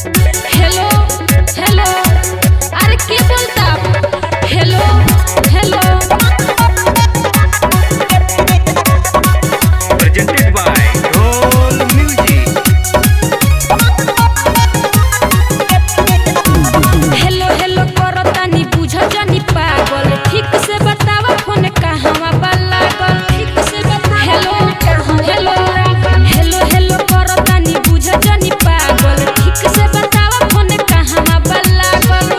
Hello hello अरे के बोलता hello hello presented by Roll Music. Hello hello करतानी बुझ जानी पागल ठीक से बतावा फोन कहवा बा लागल ठीक से बता हेलो हेलो हेलो हेलो करतानी बुझ जानी पागल ठीक से बतावा फोन कहवा बा लागल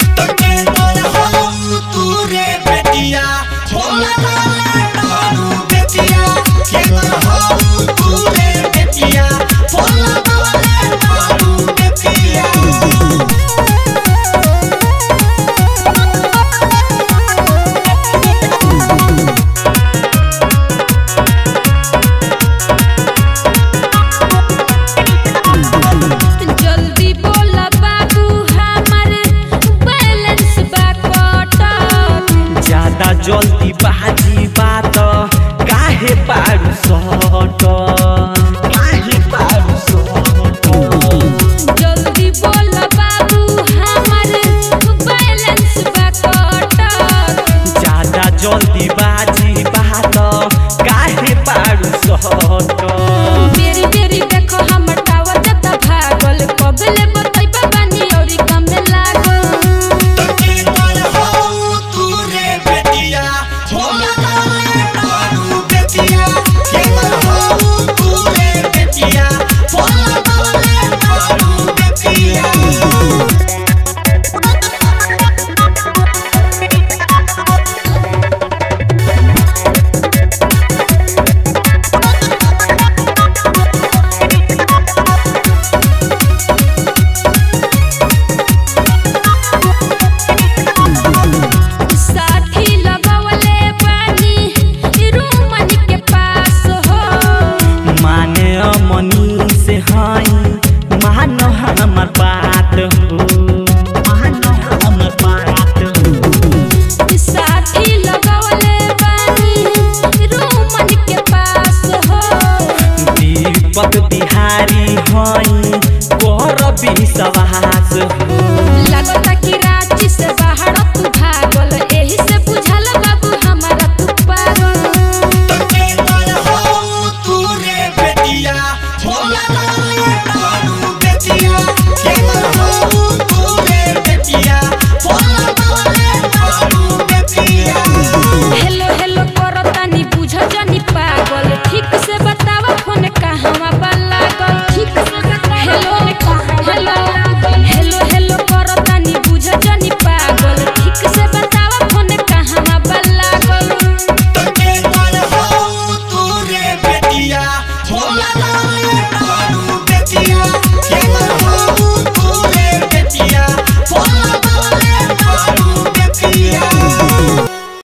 जल्दी बोला बाबू हमर बैलेंस बा कटल ज्यादा जल्दी बाजी बात काहे पारू सट काहे पारू सट जल्दी बोला बाबू हमर बैलेंस बा कटल ज्यादा जल्दी बाजी बात काहे पारू सट मेरी मेरी देखो हमर टावर जता भागल कबले बतैबा बानी औरी कमे लागल साथी लगवले बानी रूमन के पास हो माने मनी से हई मान हमर बात हो मान हमर बात हो साथी लगवले बानी रूमन के पास हो दीपक बिहारी हई कर विश्वास हो लगता कि रांची से